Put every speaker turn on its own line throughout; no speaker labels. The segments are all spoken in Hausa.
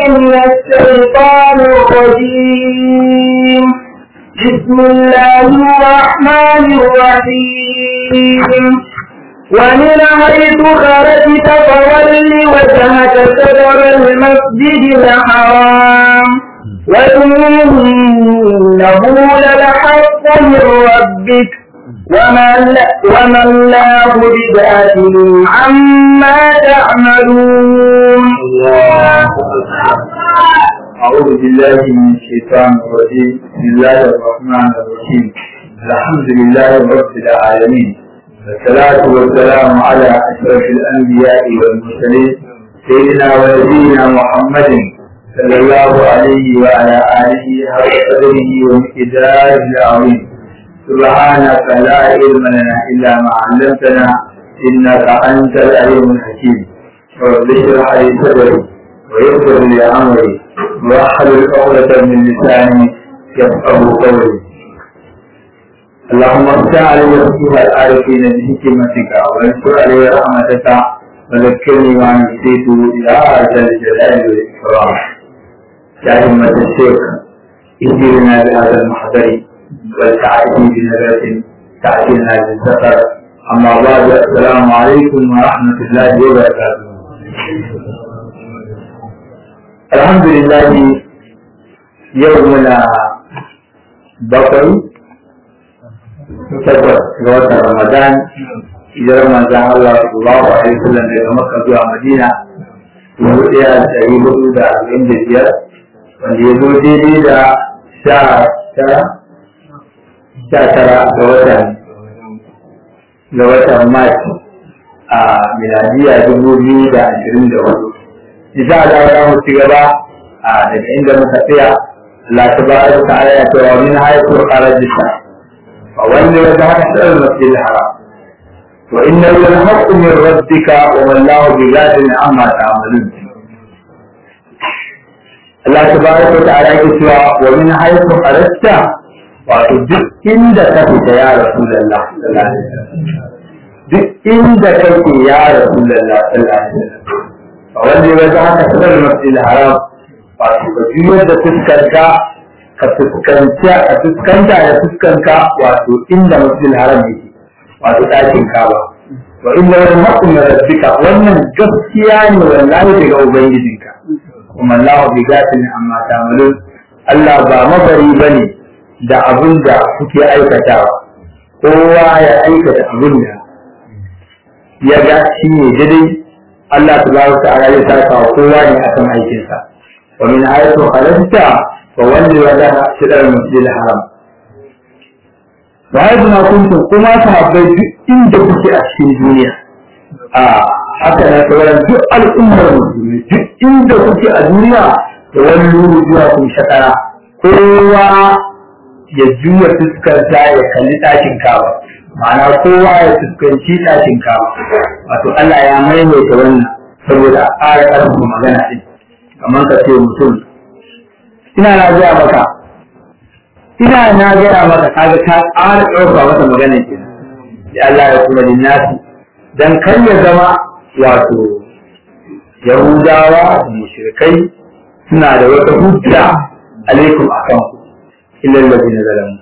من الشيطان الرجيم بسم الله الرحمن الرحيم ومن حيث خرجت فول وجهك شطر المسجد الحرام وإنه للحق من ربك وما وما الله بباطل عما تعملون
الله أعوذ بالله من الشيطان الرجيم بسم الله الرحمن الرحيم الحمد لله رب العالمين والصلاة والسلام على أشرف الأنبياء والمرسلين سيدنا ونبينا محمد صلى الله عليه وعلى آله حق قدره ومقداره العظيم سبحانك لا علم لنا إلا ما علمتنا إنك أنت العليم الحكيم رب اشرح لي صدري ويسر لي أمري واحلل عقدة من لساني يفقه قولي اللهم افتح علي فقه العارفين بحكمتك وانشر علي رحمتك وذكرني ما نسيت يا جل الجلال والإكرام يا همة الشيخ اهدنا بهذا المحضر والتعافي بنبات تعافينا بالسفر أما بعد السلام عليكم ورحمة الله وبركاته الحمد لله يومنا بقي takwas ga watan Ramadan hijirar manzan Allah sallallahu alaihi wasallam daga Makka zuwa Madina dubu ɗaya da ɗari hudu da arba'in da biyar wanda ya zo daidai da sha tara sha tara ga watan ga watan Mars a miladiya dubu biyu da ashirin da hudu. Insha Allah za mu ci gaba a daga inda muka tsaya Allah ta ba da ta'ala ya ce wa min hayatu kharajta فولي وجهك شطر المسجد الحرام وإنه للحق من ربك وما الله بغافل عما تعملون Allah tabaraka wa ta'ala yake cewa wa min haythu kharajta wato duk inda ka fita ya rasulullah sallallahu alaihi wasallam duk inda kake ya rasulullah sallallahu alaihi wasallam wanda ya ga haka sanar masjid haram wato ka juyar da fuskarka ka fuskanta a fuskanta da fuskanka wato inda masjid haram yake wato ɗakin kaba wa inna wani haƙun rabbika wannan gaskiya ne wallahi daga ubangijinka kuma Allah bi gatin amma tamalun Allah ba mabari bane da abin da kuke aikatawa kowa ya aikata abin da ya ga shi ne daidai Allah tabaraka ta'ala ya saka wa kowa ne akan aikinsa wa min ayatu khalaqta فولي وجهك شطر المسجد الحرام وحيث ما كنتم كما صحابي إن kuke a cikin duniya a haka na sauran duk al'ummar musulmi duk inda kuke a duniya da wani zuwa kun shakara kowa ya juya fuskarta ya kalli ɗakin kawa ma'ana kowa ya fuskanci ɗakin kawa wato Allah ya maimaita wannan saboda a ƙara ƙarfafa magana ɗin kamar ka ce mutum ina na gaya maka ina na gaya maka kaga ka ƙara ɗauka masa magana ke da Allah ya kuma linnasi dan kan ya zama wato yahudawa da mushrikai suna da wata hujja alaikum akan ku illa alladhina zalamu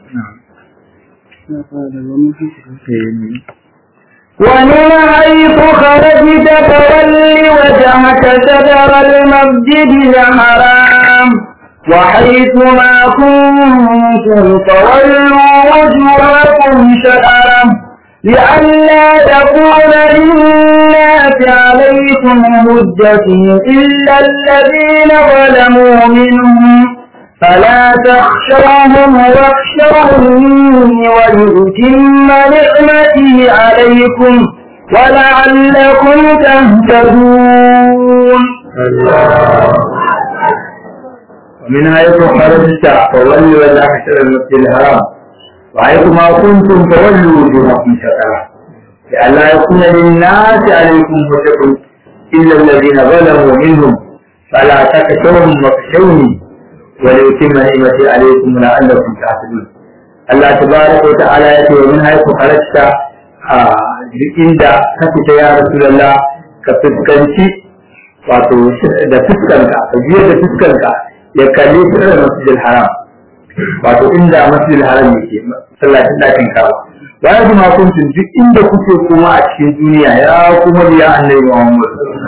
ومن حيث خرجت فول وجهك شجر المسجد الحرام وحيث ما كنتم فولوا وجوهكم شطره لئلا تكون للناس عليكم حجة إلا الذين ظلموا منهم فلا تخشوهم واخشوني ولأتم نعمتي عليكم ولعلكم تهتدون
ومن حيث خرجت فولوا وجهك شطر المسجد الحرام وحيث ما كنتم فولوا وجوهكم شطره لئلا يكون للناس عليكم حجة إلا الذين ظلموا منهم فلا تخشوهم واخشوني وليتم نعمتي عليكم لعلكم تعقلون الله تبارك وتعالى يأتي ومن حيث خرجت duk inda ka fita ya Rasulullah ka fuskanci wato da fuskanka ka biyar da fuskanka ya kalli shirin masjidil haram wato inda masjidil haram yake masallacin dakin kawa bayan kuma kuntun duk inda kuke kuma a cikin duniya ya kuma biya annabi Muhammad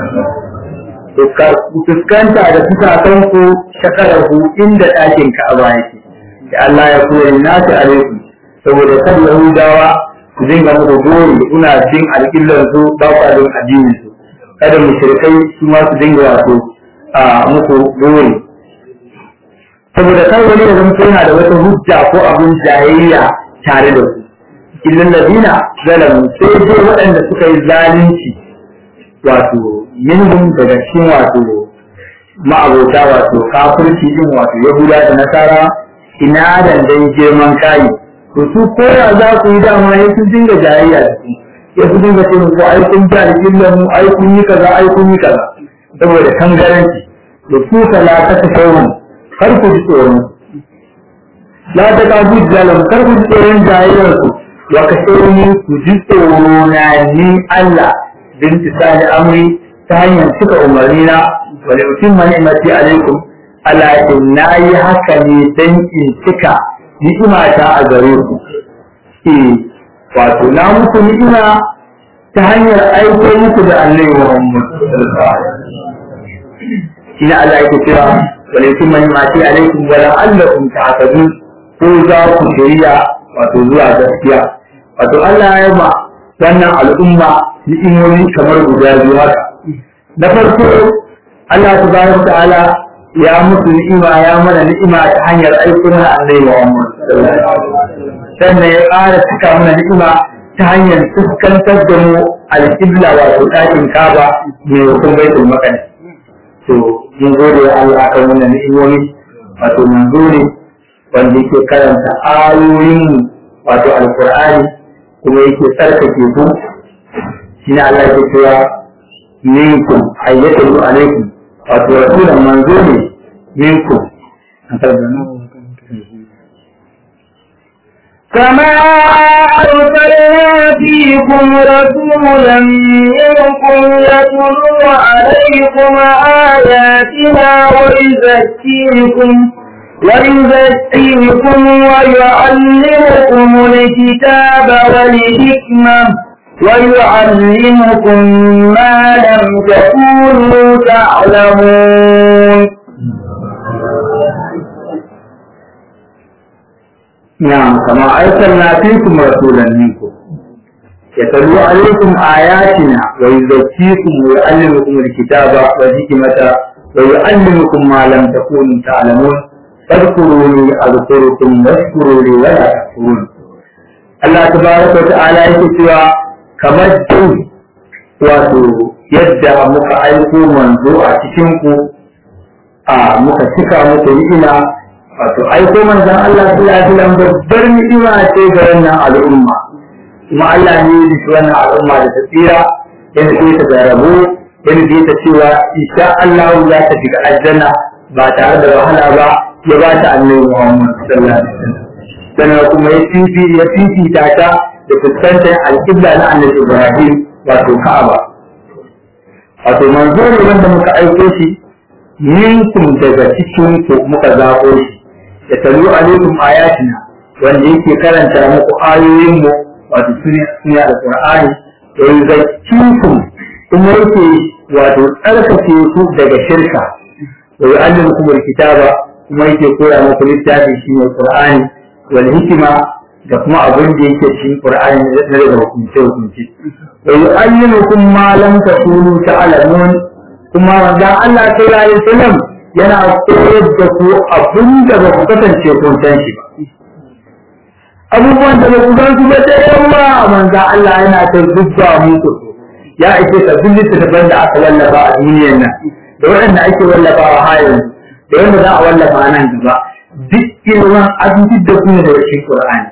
ku fuskanta da fuskakan ku shakarahu inda dakin Ka'aba yake da Allah ya koya nasu alaikum saboda kan Yahudawa ku dinga muku gori kuna jin alƙillar su ba ku jin addinin su kada mushrikai su ma su dinga wato a muku gori saboda kar wani ya zama yana da wata hujja ko abin jayayya tare da su illal ladina zalamu sai dai waɗanda suka yi zalunci wato minhum daga cikin wato ma'abota wato kafirci din wato yahuda da nasara ina da dai girman kayi to su koya za ku yi dama ya sun dinga jayayya da su ya su dinga ce muku ai kun ji alƙillan mu ai kun yi kaza ai kun yi kaza saboda kangaranci da su la ta tashawun kar ku ji tsoron la ta ka bu zalam kar ku ji tsoron jayayyar su wa ka shawuni ku ji tsoro na ni Allah bin tisali amri ta hanyar cika umarni na wa la yutimma ni'mati alaikum ala na yi haka ne dan in cika ni'imata a gare ku eh wato na muku ni'ima ta hanyar aiko muku da annabi Muhammad shi ne Allah yake cewa wala yutimma ni'mati alaikum wa la'allakum ta'tadun ko za ku shirya wato zuwa gaskiya wato Allah ya ba wannan al'umma ni'imomi kamar guda biyu haka na farko Allah subhanahu wa ta'ala ya musu ni'ima ya mana ni'ima ta hanyar aikuna annabi Muhammad sannan ya ƙara cika mana ni'ima ta hanyar fuskantar da mu alƙibla wato ɗakin kaba mai hukun baitul maqdis to mun gode wa Allah akan wannan ni'imomi wato manzo ne wanda yake karanta ayoyin wato alqur'ani kuma yake tsarkake ku shine Allah yake cewa minkum ayyatu alaikum wato rasulan manzo ne minkum
كما أرسلنا فيكم رسولا منكم يتلو عليكم آياتنا ويزكيكم ويزكيكم ويعلمكم الكتاب والحكمة ويعلمكم ما لم تكونوا تعلمون
نعم كما أرسلنا فيكم رسولا منكم يتلو عليكم آياتنا ويزكيكم ويعلمكم الكتاب والحكمة ويعلمكم ما لم تكونوا تعلمون فاذكروني أذكركم واشكروا لي ولا تكفرون Allah tabaraka wa ta'ala yake cewa kamar dai wato yadda muka aiko manzo a cikin ku a muka cika muku ni'ima wato aiko manzon Allah sallallahu alaihi wasallam babbar ni'ima ce ga wannan al'umma kuma Allah ne ya yi wannan al'umma da tsira yana ce ta garabu yana ce ta cewa insha Allah za ta shiga aljanna ba tare da wahala ba ya ba ta annabi Muhammad sallallahu alaihi wasallam sannan kuma ya fifi ya fifita ta da fuskantar alƙibla na annabi Ibrahim wato Ka'aba wato manzo ne wanda muka aiko shi minkum daga cikin ku muka zaɓo shi ya talu alaikum ayatina wanda yake karanta muku ayoyin mu wato suna da Qur'ani da yuzakkikum kuma yake wato tsarkake ku daga shirka wa yu'allimukum alkitaba kuma yake koya muku littafi shine Qur'ani wal hikima da kuma abin da yake cikin Qur'ani na daga hukunce hukunce wa yu'allimukum ma lam takunu ta'lamun kuma wanda Allah sallallahu alaihi wasallam yana koyar da ku abin da ba ku kasance kun san shi ba abubuwan da ba ku san su ba da yawa manzo Allah yana ta dubba muku ya ake ka duk littattafan da aka wallafa a duniyar nan da waɗanda ake wallafawa har yanzu da wanda za a wallafa nan gaba duk ilimin abinci da kuma da rashin Qur'ani.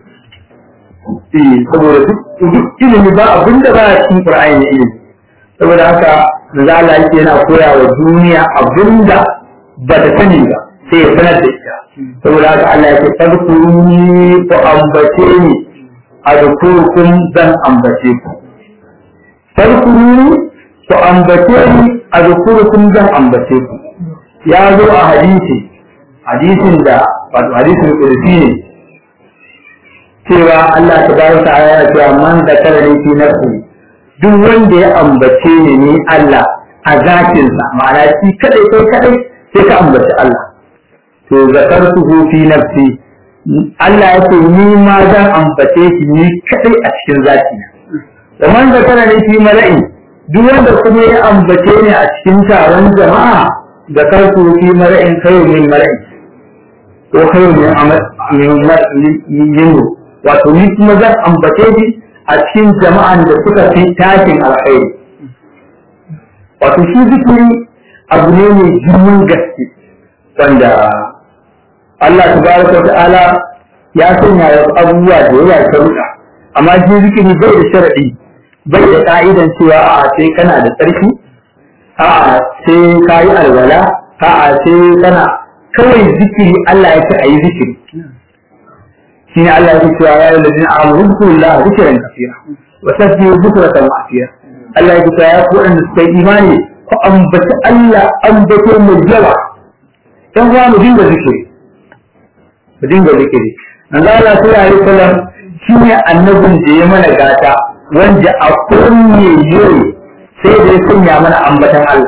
Eh, saboda duk ilimi ba abin da ba a cikin Qur'ani ne ilimi. Saboda haka manzo Allah yake yana koya wa duniya abin da ba ta sani ba sai ya sanar da ita. Saboda haka Allah yake fadkuruni ku ambace ni a dukurkun zan ambace ku. Fadkuruni ku ambace ni azkurukum zan ambace ku ya zo a hadisi hadisin da wato hadisin kursi ne cewa Allah ta bayar ta aya cewa man da karani fi nafsi duk wanda ya ambace ni ni Allah a zakin sa ma'ana shi kadai kai kadai sai ka ambaci Allah to zakartuhu fi nafsi Allah ya ce ni ma zan ambace shi ni kadai a cikin zaki na da man da karani fi mala'i duk wanda kuma ya ambace ni a cikin taron jama'a da karku fi mara'in kayo min mara'i ko kayo min amal min wato ni kuma zan ambace shi a cikin jama'an da suka fi tashin alkhairi wato shi zikiri abu ne mai girman gaske wanda Allah tabaraka wa ta'ala ya sanya wasu abubuwa da yawa sharuɗa amma shi zikiri bai da sharaɗi bai da ka'idan cewa a sai kana da tsarki a sai ka yi alwala a sai kana kawai zikiri Allah ya ce a yi zikiri shi ne Allah ya ce cewa ya yi lalzina a amuru zikirillah zikirin kafira wa tasbihu zikratan ma'afira Allah ya ce cewa ya ku waɗanda suka yi imani ku ambaci Allah ambato mai yawa dan uwa mu dinga zikiri mu dinga zikiri manzo Allah sallallahu alaihi wasallam shi ne annabin da ya mana gata wanda a kunne yau sai da ya sanya mana ambatan Allah.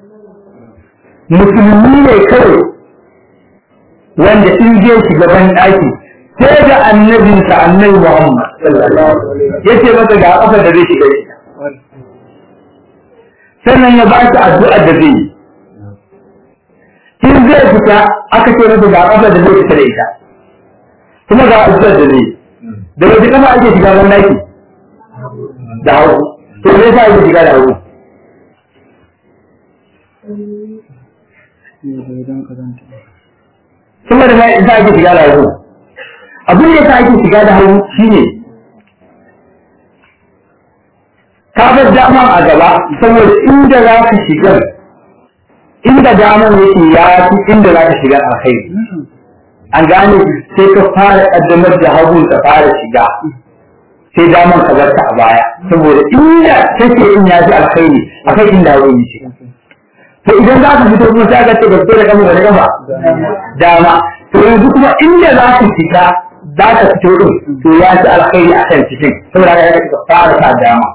Musulmi ne kawai wanda in je shiga ban ɗaki sai da annabinsa annabi Muhammad ya ce masa ga ƙafa da zai shiga ita. Sannan ya ba shi addu'a da zai yi. In zai fita aka ce masa ga ƙafa da zai fita da ita. Kuma ga addu'a da zai yi. Da wace kafa ake shiga ban ɗaki? da hagu to me yasa yake shiga da hagu kuma da mai yasa ake shiga da hagu abin da yasa ake shiga da hagu shine ka bar dama a gaba saboda inda za ka shiga inda daman yake ya fi inda za ka shiga alkhairi an gane sai ka fara kaddamar da hagu ka fara shiga sai daman ka bar ta a baya saboda inda take in ya fi alkhairi akai inda wani ce to idan za ka fito kuma sai ka ce ka fito da kama da kama dama to yanzu kuma inda za ka fita za ka fito din to ya fi alkhairi akan cikin saboda haka ka fara sa dama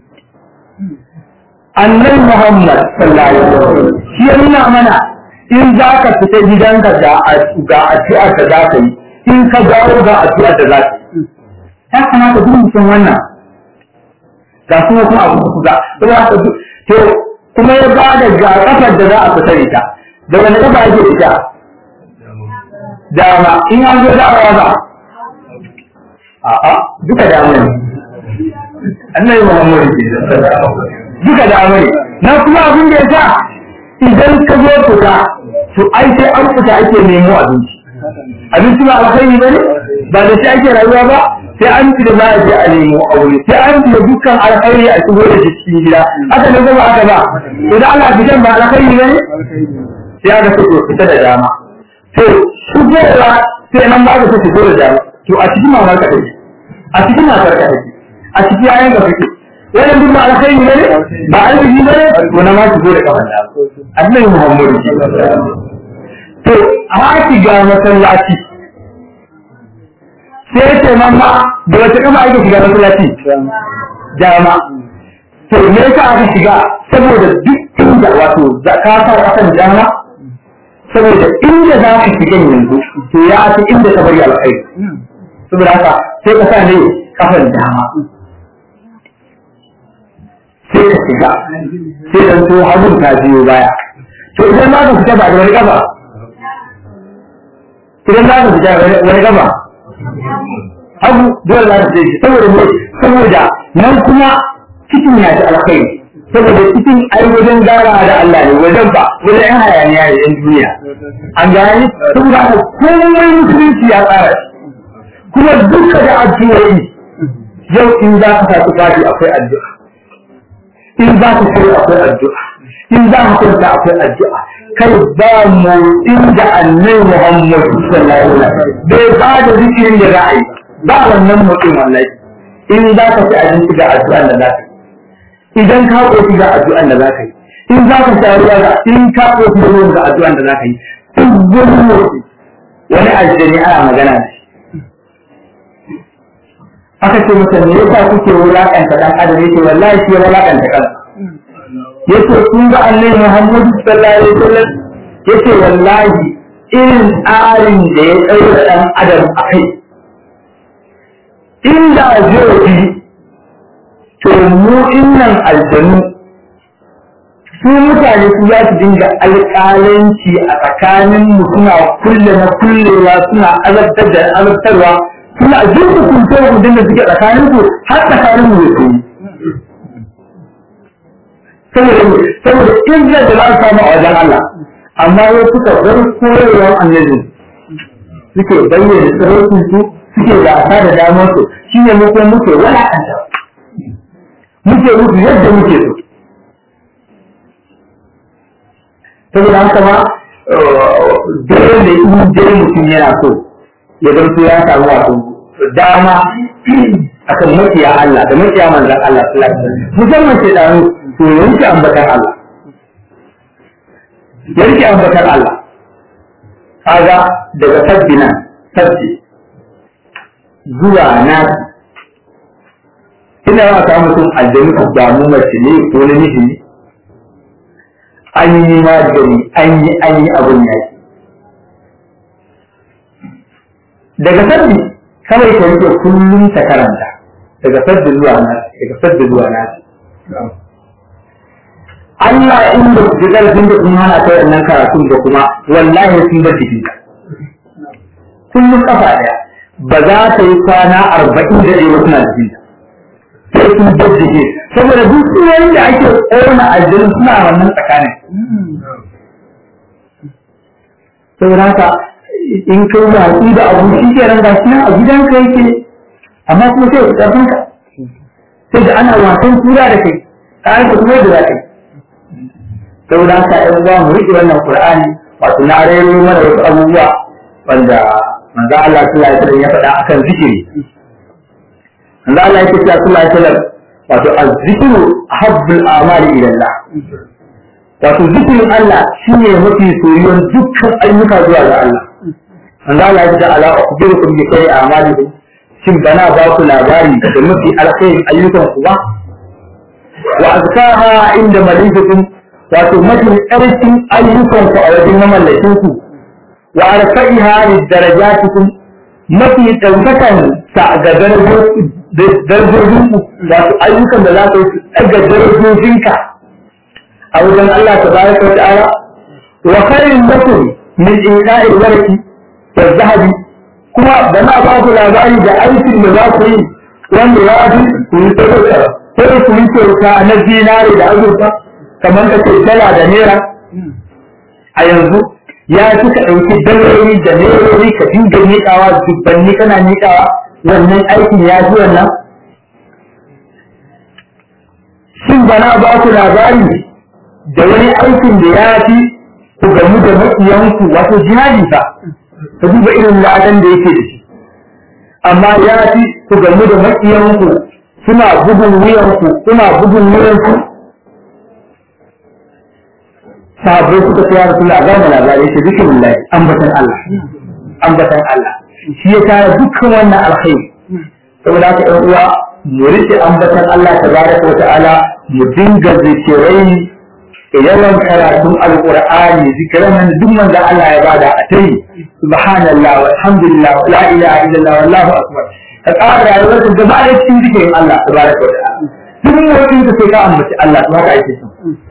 annabi Muhammad sallallahu alaihi wasallam shi ya nuna mana in za ka fita gidanka ga ga addu'a da za ka yi in ka dawo ga addu'a da za ka yi ya kamata duk mutum wannan ga kuma kuma abu ku ga kuma haka to kuma ya ba da ga kafar da za a fita ita da wani kafa ake ita dama in an zo da'awa ba a'a duka dama ne annabi Muhammad ke duka dama ne na kuma abin da ya sa idan ka zo fita to ai sai an fita ake nemo abinci abinci ba alkhairi ba ne ba da shi ake rayuwa ba sai an ci da za a je a nemo aure sai an ci da dukkan alkhairi a shigo da shi cikin gida haka ne kuma aka ba idan ana fitan ba alkhairi ba ne sai aka ce to fita da dama to shigowa sai nan ba ka ta shigo da dama to a cikin mamar ka take a cikin matar ka take a cikin yayan ka take wannan duk ba alkhairi ne ba arziki ne to na ma shigo da kafan dama annabi muhammadu to a shiga masallaci sai ce mamma da wace kafa ake shiga masallaci dama to me yasa aka shiga saboda duk inda wato zakata akan dama saboda inda za ka shiga yanzu to ya fi inda ka bari alkhairi saboda haka sai ka sa ne kafan dama sai ka shiga sai dan to hagun ta biyo baya to idan ma ka fita ba da wani kafa idan za ka fita wani kafa abu dole za su je saboda ne saboda nan kuma cikin ya ci alkhairi saboda cikin ai wajen gara da Allah ne wajen ba wajen yan hayaniya da yan duniya an gani saboda haka komai musulunci ya tsara shi kuma duka da addu'o'i yau in za ka sa tufafi akwai addu'a in za ka kai akwai addu'a in za ka kwanta akwai addu'a kai ba mu inda annabi Muhammad sallallahu alaihi wasallam bai ba da zikirin da za a yi ba wannan mutum wallahi in za ka ci abinci ga addu'an da za ka yi idan ka koshi ga addu'an da za ka yi in za ka sha ruwa ga in ka ko kuma ruwan ga addu'an da za ka yi duk wani motsi wani aljani ana magana da shi aka ce masa me yasa kuke wulakanta dan adam yace wallahi shi ya wulakanta kansa yace kun ga annabi Muhammad sallallahu alaihi wasallam yace wallahi irin tsarin da ya ɗaura ɗan adam a kai inda zai bi to mu innan aljanu su mutane su za su dinga alƙalanci a tsakanin mu suna kulle na kullewa suna azabtar da azabtarwa suna duk hukunce hukuncin da suke tsakanin su har tsakanin mu da saboda saboda izzar da za a samu a wajen Allah amma ya suka bar koyarwar annabi suke bayyana tsirrai su suke gasa da damar su shi ne mu kuma muke walakanta muke musu yadda muke so saboda haka ma dole ne in dai mutum yana so ya zanto ya samu wato dama akan makiya Allah da makiya manzan Allah sallallahu alaihi wasallam musamman ke da to yanke ambatan Allah yanke ambatan Allah kaga daga sabbi nan sabbi zuwa nasi ina yawa samu mutum aljanu ku damu mace ne ko namiji ne an yi magani an yi an yi abin yaki daga sabbi kawai ka rike kullum ta karanta daga sabbi zuwa nasi daga sabbi zuwa nasi Allah in da ku ƙarfin da kun hana ta wannan karatun da kuma wallahi sun bar jiki kullum kafa ɗaya ba za ta yi kwana arba'in da ɗaya suna jikin sai sun bar jiki saboda duk sunayen da ake ƙona aljanu suna wannan tsakanin saboda haka in kai watsi da abu shi ke nan gashi nan a gidanka yake amma kuma sai ku ƙarfin ka sai da ana wasan tura da kai kayan ka kuma da za ka yi saboda haka ɗan uwa mu riƙe wannan Qur'ani wato na rayu mana wasu abubuwa wanda manzo Allah sallallahu alaihi wasallam ya faɗa akan zikiri manzo Allah yake cewa sallallahu alaihi wasallam wato az-zikru habbul a'mali ila Allah wato zikirin Allah shine mafi soyuwar dukkan ayyuka zuwa ga Allah manzo Allah ya ce ala ukhbirukum bi khayri a'malikum shin bana ba ku labari da mafi alkhairin ayyukan ku ba wa azkaha inda malikukum wato mafi ƙarfin ayyukanku a wajen mamallakin ku wa arfa'iha lidarajatikum mafi ɗaukakan sa ga darajojin ku wato ayyukan da za ka yi ɗaga darajojinka a wajen Allah tabaraka wa ta'ala wa khairin lakum min inqa'il warqi wa zahabi kuma da na ba ku labari da aikin da za ku yi wanda ya fi ku yi sadaka ko ku yi kyauta na zinare da azurfa kamar ka ce dala da naira a yanzu ya fi ka ɗauki daloli da nerori ka dinga miƙawa dubbanni kana miƙawa wannan aikin ya fi wannan shin bana ba ku labari da wani aikin da ya fi ku gamu da maƙiyanku wato jihadi ba ka duba irin ladan da yake da shi amma ya fi ku gamu da maƙiyanku suna bugun wuyanku suna bugun wuyanku sahabbai suka ce ya rasulullah ga mu labari shi zikirin lahi ambatan Allah ambatan Allah shi ya tara dukkan wannan alkhairi saboda haka ɗan uwa mu rike ambatan Allah tabaraka wa ta'ala mu dinga zikirai yawan karatun alqur'ani zikiran nan duk manzo Allah ya bada a tayi subhanallah walhamdulillah la ilaha illallah wallahu akbar ka ƙara rayuwar ka gaba da cikin zikirin Allah tabaraka wa ta'ala duk mutum ka sai ka ambaci Allah to haka ake so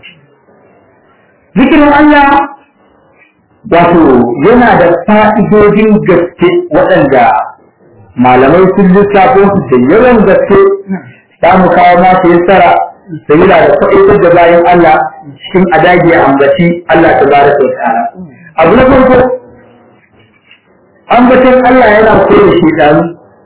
zikirin Allah wato yana da fa'idojin gaske waɗanda malamai sun lissafo su da yawan gaske za mu kawo ma su yassara sabila da fa'itar da bayan Allah cikin adage ambaci Allah ta bada sau ta'ala abu na farko ambacin Allah yana koyar da shekaru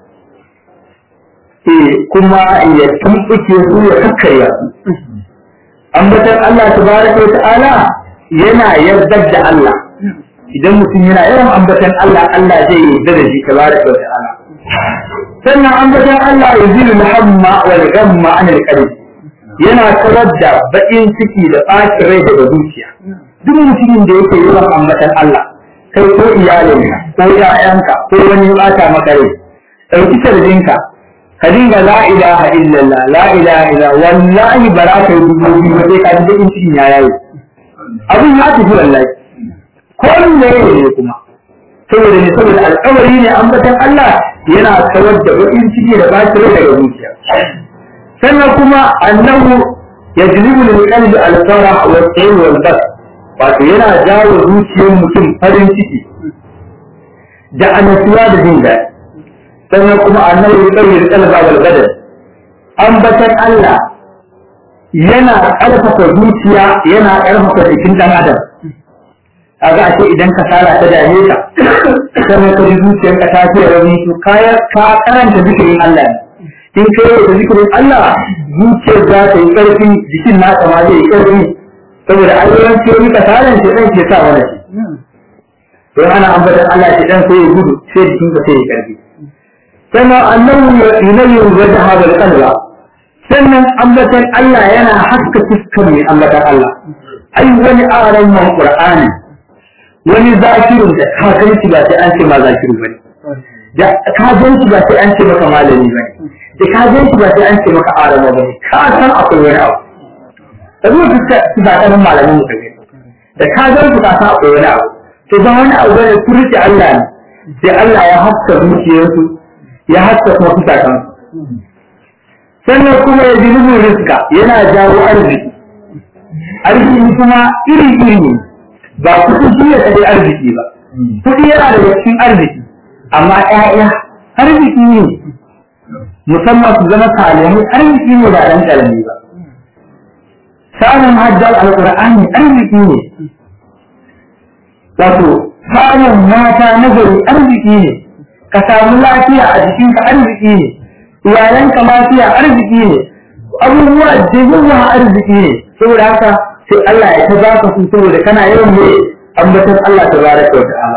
eh kuma ya tumɓuke su ya kakkarya su ambatan Allah tabaraka wa ta'ala yana yardar da Allah idan mutum yana yawan ambatan Allah Allah zai yarda da shi tabaraka wa ta'ala sannan ambatan Allah ya zilu muhamma wal ghamma an al qalbi yana kawar da baƙin ciki da ɓacin rai daga zuciya duk mutumin da yake yawan ambatan Allah kai ko iyalinka ko ƴaƴanka ko wani ya ɓata maka rai ɗauki sarjinka ka dinga la ilaha illallah la ilaha illa wallahi ba za ka yi dubu biyu ba sai ka ji baƙin cikin ya yayi abin ya tafi wallahi ko ne ne kuma saboda ne saboda alƙawari ne ambatan Allah yana kawar da baƙin ciki da ɓacin rai daga zuciya sannan kuma annahu yajlibu lil qalbi al farah wa al wal bas wato yana jawo zuciyar mutum farin ciki da annasuwa da jin daɗi sannan kuma annahu yuqawwi al qalba wal badan ambatan Allah yana ƙarfafa zuciya yana ƙarfafa jikin ɗan adam kaga ashe idan ka sara ta dame ka sannan ka ji zuciyarka ta fiye rauni to ka karanta zikirin Allah ne in kai da zikirin Allah zuciyar za ta yi ƙarfi jikin naka ma zai yi ƙarfi saboda ayyukan ce ni kasaran ce dan ke sa wani shi don ana ambatan Allah ce dan sai ya gudu sai jikin ka sai ya ƙarfi sannan annahu yunayi wajha hadal qalba sannan ambatan Allah yana haska fuskar mai ambatan Allah ai wani aran man Qur'ani wani zakirin da ka ganci ba sai an ce ma zakiru bane da ka ganci ba sai an ce maka malami bane da ka gan shi ba sai an ce maka arama ba ka san akwai wani abu da zuwa fuska su ba kanin malamin mu kage da ka gan su ka san akwai wani abu to ba wani abu bane su rike Allah ne sai Allah ya haska zuciyarsu ya haska kuma fusakan sannan kuma ya ji nufin riska yana jawo arziki arziki kuma iri iri ne ba kuɗi shi ya tsaye arziki ba kuɗi yana da cikin arziki amma ƴaƴa arziki ne musamman su zama salihai arziki ne ba dan karami ba samun hajjar alqur'ani arziki ne wato samun mata na gari arziki ne ka samu lafiya a jikinka arziki ne iyalanka lafiya arziki ne abubuwa da yawa arziki ne saboda haka sai Allah ya ta baka su saboda kana yawan ne ambaton Allah tabaraka wa ta'ala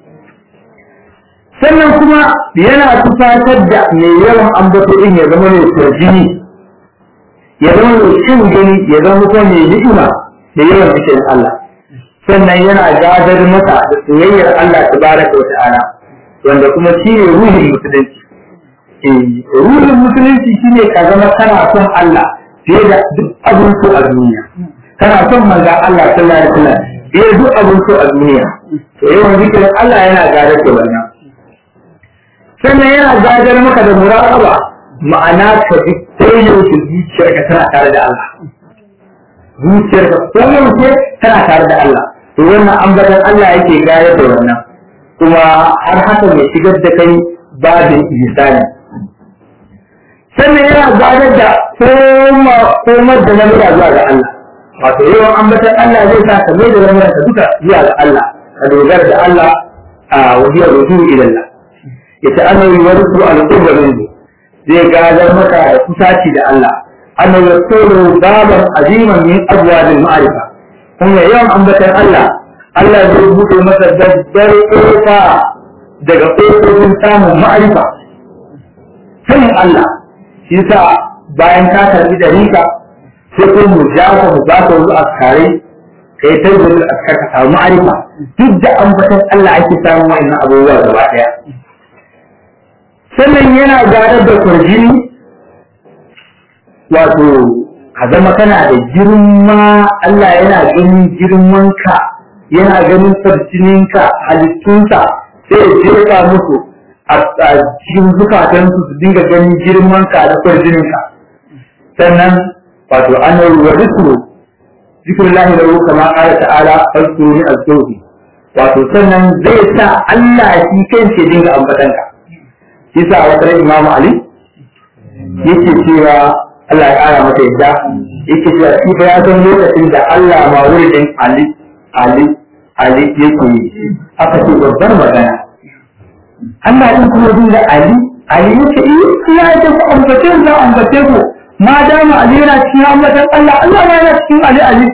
sannan kuma yana tufatar da mai yawan ambato din ya zama mai kurjini ya zama mai cin gani ya zama kuma mai ni'ima da yawan cikin Allah sannan yana gadar masa da soyayyar Allah tabaraka wa ta'ala wanda kuma shi ne ruhin musulunci ruhin musulunci shine ka zama kana son Allah fiye da duk abin so a duniya kana son manzo Allah sallallahu alaihi wasallam fiye da duk abin so a duniya to yawan zikirin Allah yana gadar da wannan sannan yana gadar maka da muraqaba ma'ana ka ji koyaushe zuciyarka tana tare da Allah zuciyarka koyaushe tana tare da Allah to wannan ambatan Allah yake gadar da wannan kuma har haka mai shigar da kai babin ihsani sannan yana gadar da komar da lamura zuwa ga Allah wato yawan ambatan Allah zai sa ka mai da lamuranka duka zuwa ga Allah ka dogara da Allah a wajiyar rujuu ila Allah yace annabi warsu al-qurba minhu zai gadar maka da kusaci da Allah annabi yasulu baban aziman min abwab al-ma'rifa kuma yawan ambatan Allah Allah zai buɗe masa dabbar kofa daga kofofin samun ma'arifa sanin Allah shi sa bayan ka karbi da rika sai ko mu ja ka mu ba ka wasu askare kai ta gudu askar ka samu ma'arifa duk da ambatan Allah ake samun wa'annan abubuwa gaba ɗaya sannan yana gadar da kurjini wato ka zama kana da girma Allah yana ganin girmanka yana ganin farjininka halittunsa sai ya jefa musu a cikin zukatansu su dinga ganin girmanka da farjininka sannan wato an ruwa zikru zikrun lahi da ruka ma ƙara ta'ala farko ne a wato sannan zai sa Allah shi kansa ya dinga ambatanka yasa a wata imamu ali yake cewa Allah ya kara masa yadda yake cewa shi fa ya san lokacin da Allah ma wurin ali ali ali yake yi aka ce babbar magana Allah din kuma din da ali ali yake yi ya ce ku ambace ku ambace ku ma dama ali yana cikin ambatan Allah Allah ma yana cikin ali ali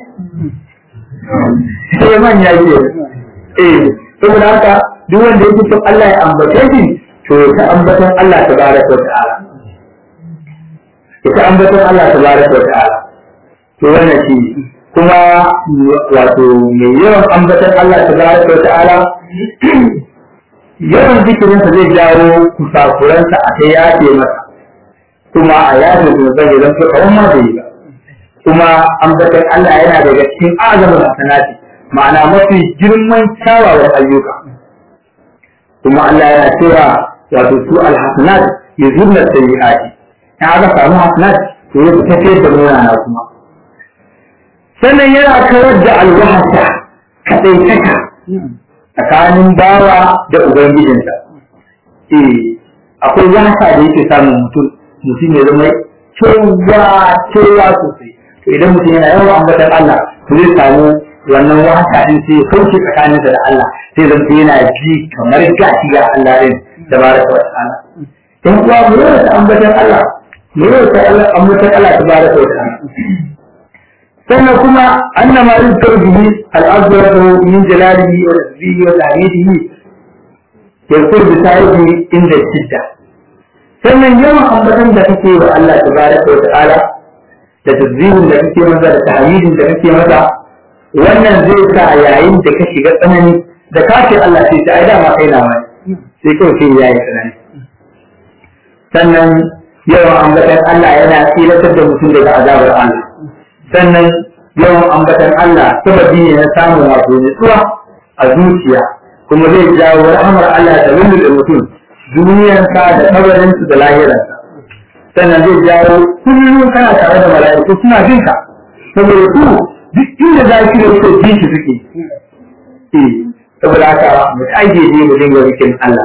sai man ya ce eh saboda haka duk wanda yake son Allah ya ambace shi to ta ambaton Allah tabaraka wa ta'ala ita ambaton Allah tabaraka wa ta'ala to wannan shi kuma wato mai yawan ambatan Allah tabaraka wa ta'ala yawan zikirinsa zai jawo kusakuransa a ta yafe masa kuma a yafe zunuban ya zanto kawai ma bai yi ba kuma ambatan Allah yana daga cikin azamin hasanati ma'ana mafi girman kyawawan ayyuka kuma Allah yana cewa wato su alhasanat yuzurna sayyi'ati in aka samu hasanat to ya tafiyar da munana kuma sannan yana kawar da alwahasa kaɗaitaka tsakanin bawa da ubangijinsa eh akwai wasa da yake samun mutum mutum ya zama cewa cewa sosai to idan mutum yana yawan ambatan Allah to zai samu wannan wasa din sai ya kauce tsakaninsa da Allah sai zan yana ji kamar gashi ga Allah din da baraka wa ta'ala in kuwa mu yawan ambatan Allah mu yawan ambatan Allah ta baraka wa ta'ala sannan kuma annama yuzkar bihi al-azwar min jalalihi wa rizqihi wa ta'yidihi yakun bi sahibi inda shidda sannan yawan ambatan da kake wa Allah tabaraka wa ta'ala da tazzihin da kake masa da ta'yidin da kake masa wannan zai sa yayin da ka shiga tsanani da ka ce Allah sai ta aida ma kai na mai sai kawai sai yayi tsanani sannan yawan ambatan Allah yana tsilatar da mutum daga azabar Allah sannan yawan ambatan Allah sababi ne na samun wato nutsuwa a zuciya kuma zai jawo rahamar Allah da da mutum duniyarsa da kabarinsu da lahiransa sannan zai jawo kullum kana tare da mala'iku suna jin ka saboda su duk inda za ki da su jin shi suke eh saboda haka mu aje ne mu dinga rikin Allah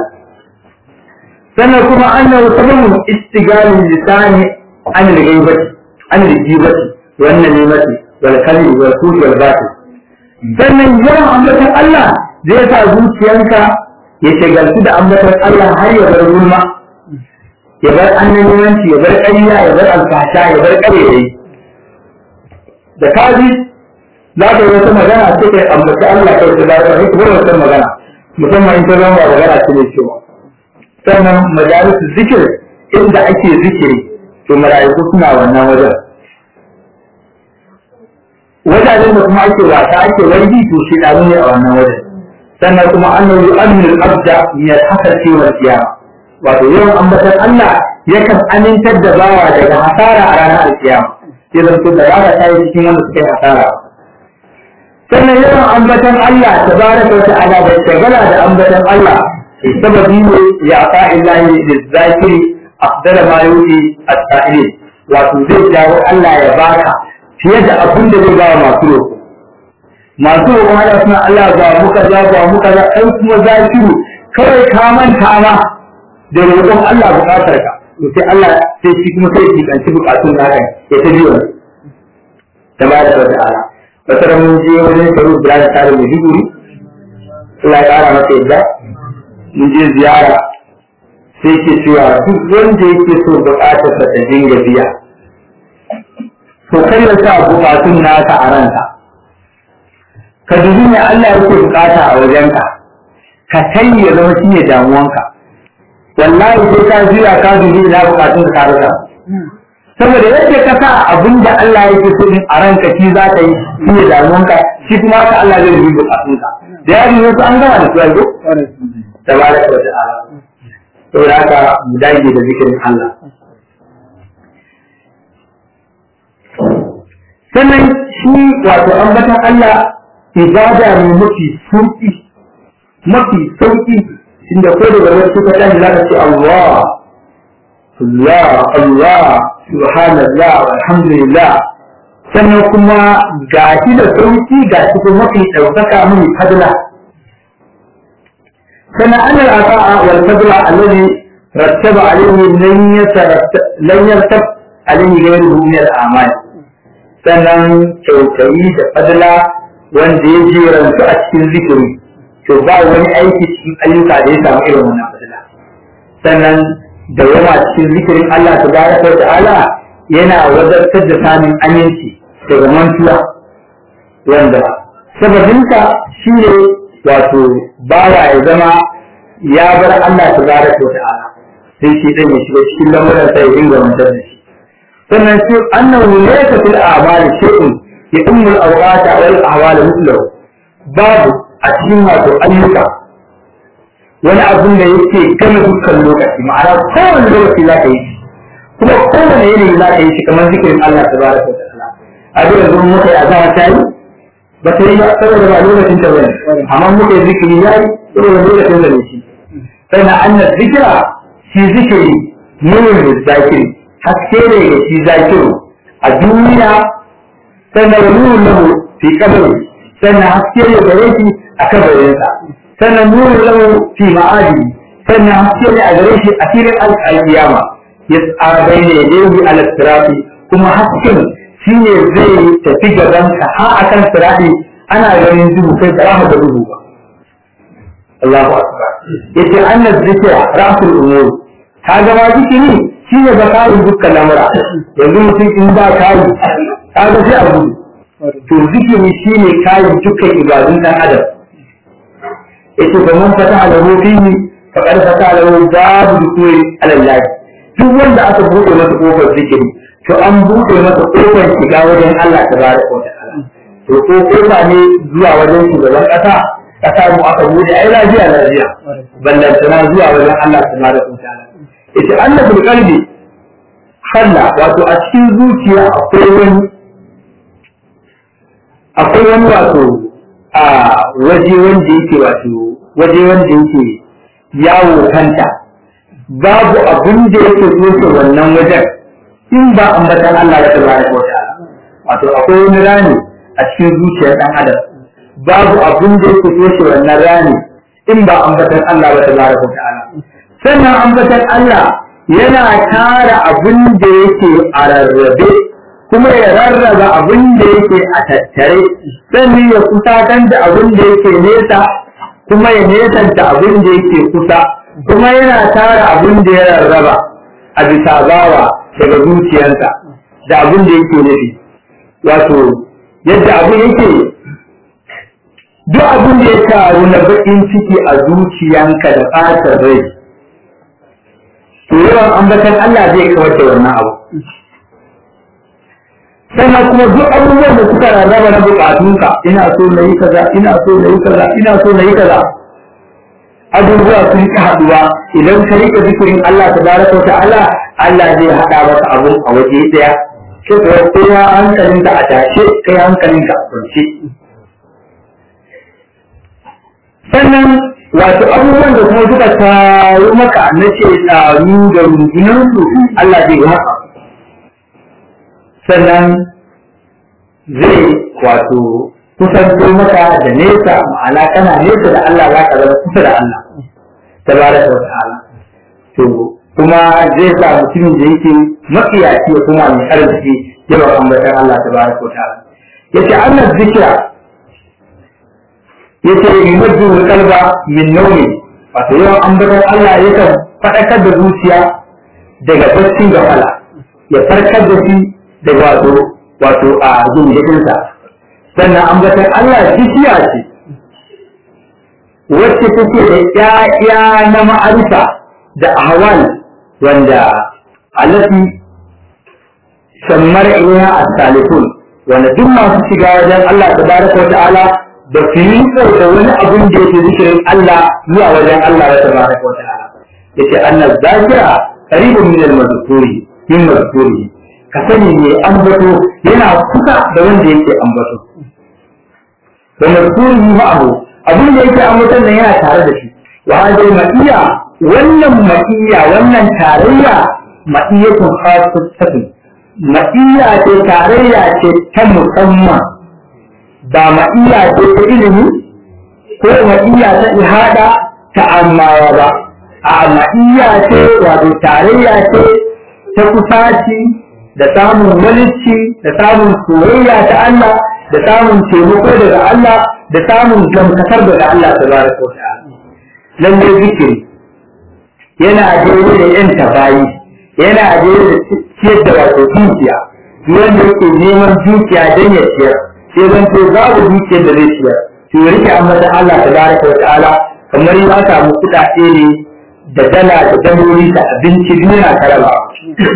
sannan kuma annahu sababu istigalin lisani an al-ghaibati an al-jibati wannan ne mace wal kalbi wal kuli wal batil sannan yawan ambatan Allah zai sa zuciyanka ya shagaltu da ambatan Allah har ya bar gulma ya bar annabiwanci ya bar ƙarya ya bar alfasha ya bar ƙarerai da kaji za ka yi wata magana sai kai ambaci Allah kai da lafiya sai kuma wata magana musamman in ta zama magana ce ne cewa sannan majalisu zikir inda ake zikiri to mala'iku suna wannan wajen wajajen da kuma ake wasa ake wargi to shi da ne a wannan wajen sannan kuma annahu yu'minu al-abda min al-hasati wal qiyama wato yawan ambatan Allah yakan amintar da bawa daga hasara a ranar alkiyama sai zan to da rana ta yi cikin wanda suka yi hasara sannan yawan ambatan Allah tabaraka wa ta'ala da shagala da ambatan Allah sababi ne ya fa illahi lizakiri afdala ma yuti at-ta'ilin wato zai jawo Allah ya baka fiye da abin da zai bawa masu roƙo masu roƙo hada suna Allah ba mu kaza ba mu kaza ɗan kuma zakiru kawai ka manta ma da roƙon Allah buƙatar ka to sai Allah sai shi kuma sai shi kanci buƙatun naka ya ta biyo da ba da wata ala wata mun je wajen karu da ta tare da diguri Allah ya ƙara masa yadda mun je ziyara sai ke cewa duk wanda yake so buƙatar sa ta dinga biya to kai ya sa bukatun naka a ranka ka dubi ne Allah yake bukata a wajenka ka kai ya zama shi ne damuwanka wallahi sai ka jira ka dubi ina bukatun ka rasa saboda yadda ka sa abin da Allah yake so a ranka shi za ka yi shi ne damuwanka shi kuma ka Allah zai dubi bukatunka da ya yi wasu an gama da su yanzu tabaraka wa ta'ala saboda haka mu dage da zikirin Allah sannan shi wato ambatan Allah ibada ne mafi sauki mafi sauki inda ko da wani suka tashi za ka ce Allah Allah Allah subhanallah alhamdulillah sannan kuma ga shi da sauki ga shi kuma mafi ɗaukaka mai fadla sannan ana al'a'a wal fadla alladhi rattaba alayhi lan yatarattab lan yartab alayhi ghayruhu min al-a'mal sannan kyautayi da fadla wanda ya jerantu a cikin zikiri to ba wani aiki cikin ayyuka da ya samu irin wannan fadla sannan da yawa cikin zikirin Allah tabaraka wa ta'ala yana wadatar da samun aminci daga mantuwa wanda sababinsa shi ne wato bawa ya zama ya bar Allah tabaraka wa ta'ala sai shi dan ya shiga cikin lamuran sa ya dinga mantar da shi sannan shi annahu laysa fil a'mal shay'un yadummu al-awqat wal ahwal mithluhu babu a cikin wato ayyuka wani abin da yake gama dukkan lokaci ma'ana kowane lokaci za ka yi shi kuma kowane yanayi za ka yi shi kamar zikirin Allah ta bara ta ta'ala a duk yanzu muka yi azama ta yi ba ta yi ba saboda ba lokacin ta bane amma muka yi zikiri ya yi saboda lokacin da ne shi sannan annas zikira shi zikiri nurin da zakiri haske ne ga shi zakiru a duniya sannan nurin lahu fi kabari sannan haske ne gare shi a kabarinsa sannan nurin lahu fi ma'adi sannan haske ne a gare shi a filin alƙiyama ya tsara ne yadda ala sirafi kuma hasken shi ne zai tafi gabanka har akan sirafi ana ganin duhu kai ba za da duhu ba Allahu akbar yace annaz zikra rasul umur ka ga ma zikiri shi ne bakarin dukkan lamura yanzu mutum in ba kayi ka ga sai a gudu to zikiri shi ne kayan dukkan ibadun dan adam yace ba mun fata da fihi faqad fata lahu babu dukuri alallahi duk wanda aka buɗe masa kofar zikiri to an buɗe masa kofar shiga wajen Allah tabaraka wa ta'ala to ko kofa ne zuwa wajen shugaban ƙasa ƙasa mu aka buɗe ai lafiya lafiya ballantana zuwa wajen Allah tabaraka wa ta'ala yace annabul qalbi halla wato a cikin zuciya akwai wani akwai wani wato a waje wanda yake wato waje wanda yake yawo kanta babu abin da yake toshe wannan wajen in ba ambatan Allah da tabaraka wa ta'ala wato akwai wani rani a cikin zuciyar dan adam babu abin da yake toshe wannan rani in ba ambatan Allah da tabaraka wa ta'ala sannan ambatan Allah yana tara abin da yake a rarrabe kuma ya rarraba abin da yake a tattare sannan ya kusatar da abin da yake nesa kuma ya nesanta abin da yake kusa kuma yana tara abin da ya rarraba a bisa bawa daga zuciyarsa da abin da yake nufi wato yadda abin yake duk abin da ya taru na baƙin ciki a zuciyanka da ɓatar rai to yawan ambatan Allah zai kawar da wannan abu sannan kuma duk abubuwan da suka rarraba na bukatunka ina so na yi kaza ina so na yi kaza ina so na yi kaza abubuwa sun ki haduwa idan ka rika zikirin Allah tabaraka wa ta'ala Allah zai hada maka abun a waje daya sai ka kowa hankalinka a tashe kai hankalinka a kwance sannan wato abubuwan da kuma suka taru maka na ce tsaru da rundunansu Allah zai haka sannan zai wato kusanto maka da nesa ma'ana kana nesa da Allah za ka zama kusa da Allah tabaraka wa ta'ala to kuma zai sa mutumin da yake makiyaci ya kuma mai arziki yawan ambatan Allah tabaraka wa ta'ala yace annab zikra yace yumajju qalba min nawmi wato yawan ambatan Allah yakan fadakar da zuciya daga baccin gafala ya farkar da shi da wato wato a gingirinsa sannan ambatan Allah bishiya ce wacce take da ƴaƴa na ma'arifa da ahwal wanda alafi shammar iya as-salihun wanda duk masu shiga wajen Allah tabaraka wa ta'ala da su yi da wani abun da yake zikirin Allah zuwa wajen Allah tabaraka wa ta'ala yace annal zakira qaribun min al-mazkuri min mazkuri ka sani ne ambato yana kusa da wanda yake ambato da mazkuri ma'ahu abin da yake ambaton nan yana tare da shi wa hadai ma'iya wannan ma'iya wannan tarayya ma'iyatun khasatun ma'iya ce tarayya ce ta musamman ba ma'iya ce ta ilimi ko ma'iya ta ihada ta amawa ba a ma'iya ce wato tarayya ce ta kusaci da samun walici da samun soyayya ta Allah da samun taimako daga Allah da samun gamsakar daga Allah ta bada ko ta lalle zikiri yana daidai da yan tabayi yana daidai da ciyar da wato dukiya wanda yake neman dukiya don ya ciyar sai zan to babu dukiyar da zai ciyar to ya rike ambatan Allah ta bada ko ta'ala kamar ya samu kuɗaɗe ne da dala da daloli da abinci duk yana karaba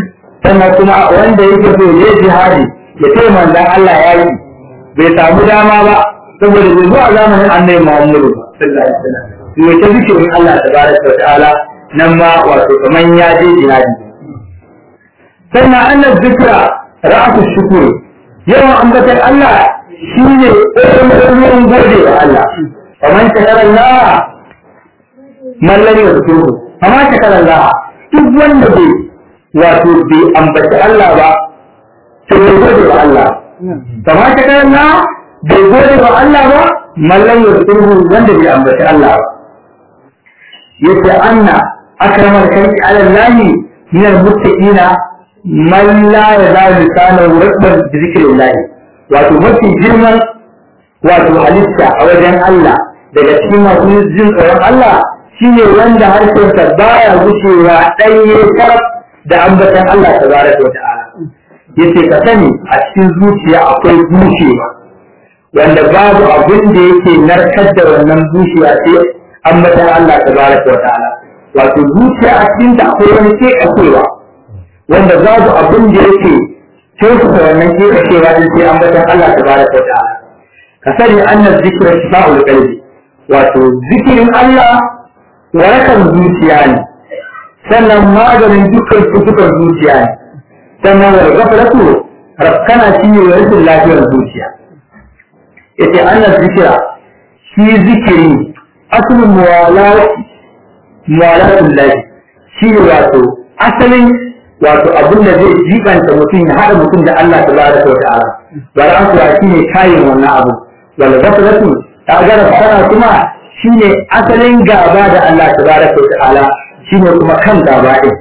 sannan kuma wanda yake so ya jihadi ya ce manzon Allah ya yi bai samu dama ba saboda bai zo a zamanin annabi Muhammadu sallallahu alaihi wasallam to ya zikirin Allah tabaraka wa ta'ala nan ma wato kaman ya je jihadi sannan annas zikra ra'atu shukuri yawan ambatar Allah shine ɗayan gode wa Allah kaman shakarar Allah mallan ya fito amma shakarar Allah duk wanda bai wato bai ambaci Allah ba to bai gode wa Allah kama shakarar Allah bai gode wa Allah ba mallan ya fito wanda bai ambaci Allah ba yace anna akramal khalqi ala Allah min al-muttaqina man la yazalu lisanahu rabban bi zikrillah wato mafi girman wato halitta a wajen Allah daga cikin masu jin tsoron Allah shine wanda harshensa baya gushewa ɗanye karaf da ambatan Allah tabaraka wa ta'ala yace ka sani a cikin zuciya akwai bushewa wanda babu abin da yake narkar da wannan bushewa sai ambatan Allah tabaraka wa ta'ala wato zuciya a cikin ta akwai wani ke kasewa wanda babu abin da yake kyautata wannan ke kasewa din sai ambatan Allah tabaraka wa ta'ala ka sani anna zikra shifa'ul qalbi wato zikirin Allah warakan zuciya ne sannan maganin dukkan cutukan zuciya ne sannan wal ghaflatu rakkana shi ne rashin lafiyar zuciya yace anna zikra shi zikiri asalin muwalati muwalatul lahi shi ne wato asalin wato abin da zai jibanta mutum ya haɗa mutum da Allah tabaraka wa ta'ala bari an kuwa shi ne kayan wannan abu wal ghaflatu ta gara fara kuma shine asalin gaba da Allah tabaraka wa ta'ala shine kuma kan gaba din